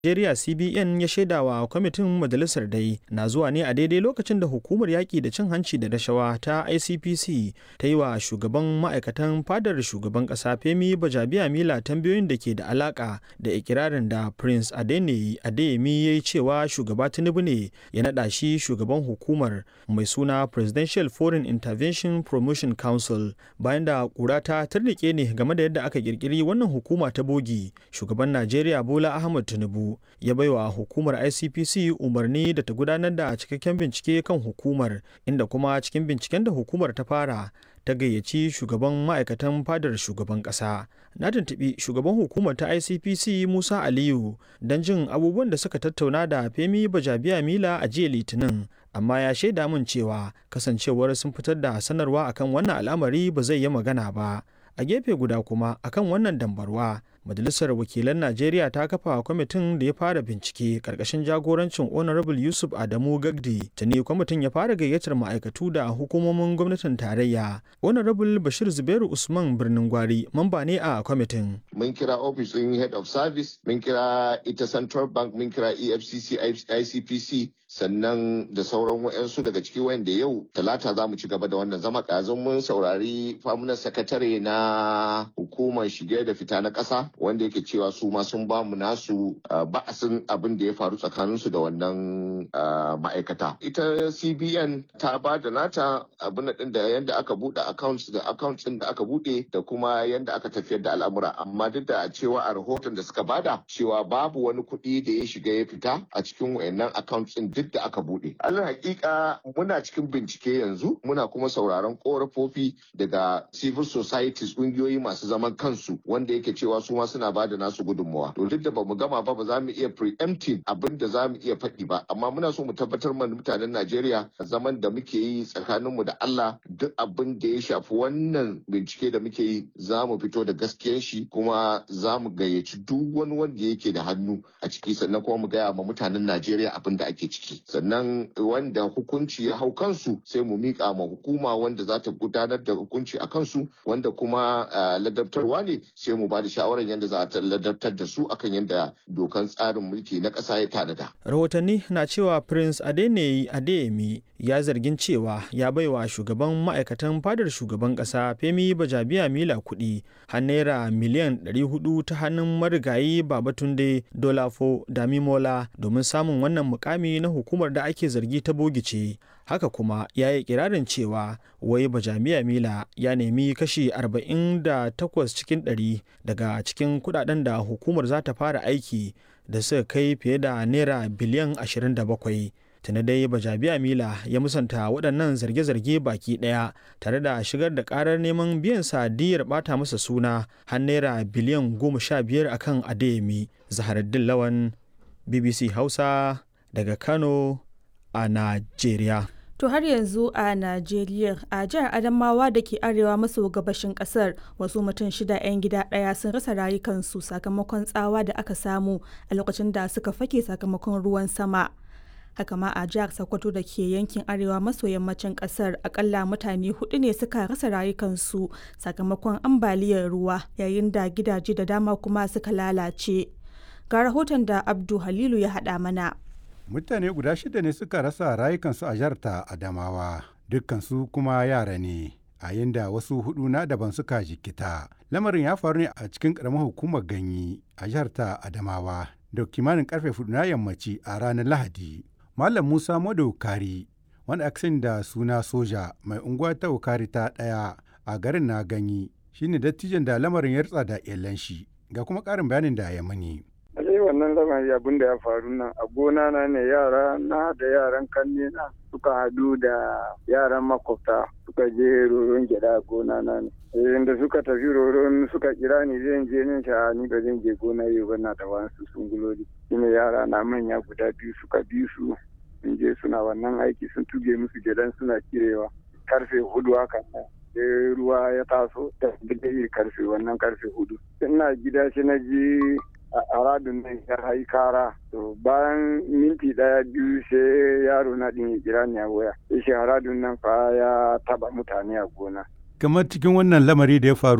Najeriya CBN ya shaidawa kwamitin majalisar dai na zuwa ne a daidai lokacin da hukumar yaƙi da cin hanci da rashawa ta ICPC ta yi wa shugaban ma'aikatan fadar shugaban ƙasa Femi Bajabiya Mila tambayoyin da ke da alaƙa da ikirarin da Prince Adeniyi Adeyemi ya yi cewa shugaba Tinubu ne ya naɗa shi shugaban hukumar mai suna Presidential Foreign Intervention Promotion Council bayan da ƙura ta tarnike ne game da yadda aka ƙirƙiri wannan hukuma ta bogi shugaban Najeriya Bola Ahmed Tinubu ya baiwa hukumar ICPC umarni da ta gudanar da cikakken bincike kan hukumar inda kuma cikin binciken da hukumar ta fara ta gayyaci shugaban ma'aikatan fadar shugaban ƙasa na tuntuɓi shugaban hukumar ta icpc musa aliyu don jin abubuwan da suka tattauna da femi bajabiya mila a jiya litinin amma ya shaida min cewa kasancewar sun fitar da sanarwa akan wannan al'amari ba zai yi magana ba a gefe guda kuma akan wannan dambarwa majalisar wakilan najeriya ta kafa kwamitin da ya fara bincike karkashin jagorancin honorable yusuf adamu gagdi tuni kwamitin ya fara gayyatar ma'aikatu da hukumomin gwamnatin tarayya honorable bashir zubairu usman birnin gwari mamba ne a kwamitin mun kira ofishin head of service mun kira ita central bank mun kira efcc icpc sannan da sauran wa'yansu daga ciki wanda yau talata za mu ci gaba da wannan zama ƙazin mun saurari famunan sakatare na hukumar shige da fita na ƙasa wanda yake cewa su ma sun ba mu nasu ba'asin abin da ya faru tsakaninsu da wannan ma'aikata ita cbn ta ba da nata abin din da yadda aka buɗe accounts da accounts din da aka buɗe da kuma yadda aka tafiyar da al'amura amma duk da cewa a rahoton da suka bada cewa babu wani kuɗi da ya shiga ya fita a cikin wayannan accounts din duk da aka buɗe alal hakika muna cikin bincike yanzu muna kuma sauraron korafofi daga civil societies ƙungiyoyi masu zaman kansu wanda yake cewa su ma suna bada nasu gudunmawa to duk da bamu gama ba ba za mu iya preempting abin da za mu iya faɗi ba amma muna so mu tabbatar mana mutanen Najeriya zaman da muke yi tsakaninmu da Allah duk abin da ya shafi wannan bincike da muke yi za mu fito da gaskiyar shi kuma za mu gayyaci duk wani wanda yake da hannu a ciki sannan kuma mu gaya ma mutanen Najeriya abin da ake ciki sannan wanda hukunci ya hau kansu sai mu miƙa ma hukuma wanda za ta gudanar da hukunci a kansu wanda kuma ladabtarwa ne sai mu ba da shawarar yadda za a ladabtar da su akan yadda dokan tsarin mulki na ƙasa ya tanada. rahotanni na cewa prince adeneyi adeyemi ya zargin cewa ya baiwa shugaban ma'aikatan fadar shugaban ƙasa femi bajabiya mila kuɗi har naira miliyan 400 ta hannun marigayi babatunde dolafo damimola domin samun wannan mukami na hukumar da ake zargi ta bogice haka kuma ya yi kirarin cewa wai bajamiya mila ya nemi kashi 48 cikin 100 daga cikin kudaden da hukumar za ta fara aiki da suka kai fiye da naira biliyan 27 tuni dai bajabiya mila ya musanta waɗannan zarge-zarge baki ɗaya tare da shigar da ƙarar neman biyan sadiyar ɓata masa suna har naira biliyan 15 akan adeyemi zaharaddin lawan bbc hausa daga kano a najeriya To har yanzu a Najeriya a jihar Adamawa da ke arewa maso gabashin kasar wasu mutum shida 'yan gida ɗaya sun rasa rayukansu sakamakon tsawa da aka samu a lokacin da suka fake sakamakon ruwan sama. Haka ma a jihar Sokoto da ke yankin arewa maso yammacin kasar akalla mutane hudu ne suka rasa rayukansu sakamakon ambaliyar ruwa yayin da gidaje da dama kuma suka lalace. Ga rahoton da Abdu Halilu ya haɗa mana. mutane guda shida ne suka rasa rayukansu a jihar ta adamawa dukkansu kuma yara ne a da wasu hudu na daban suka jikita lamarin ya faru ne a cikin karamar hukumar ganyi a jihar ta adamawa da kimanin karfe hudu na yammaci a ranar lahadi malam musa madaukari wanda aka sani da suna soja mai unguwa ta ukari ta daya a garin na ganyi shine dattijan da lamarin ya rutsa da iyalan shi ga kuma karin bayanin da ya mani sai wannan lamari abin da ya faru nan a gona na ne yara na da yaran kanne na suka hadu da yaran makwabta suka je roron gyada a gona na ne da suka tafi roron suka kira ni zan je nin sha ni ba zan je gona yau ba na da wasu sunguloli shine yara na manya guda biyu suka bi su sun je suna wannan aiki sun tuge musu gyadan suna kirewa karfe hudu haka sai ruwa ya taso da karfe wannan karfe hudu ina gida shi na ji a radun nan ya hayi kara to bayan minti daya biyu sai yaro na din ya kira ni a waya sai shi radun nan fa ya taba mutane a gona kamar cikin wannan lamari da ya faru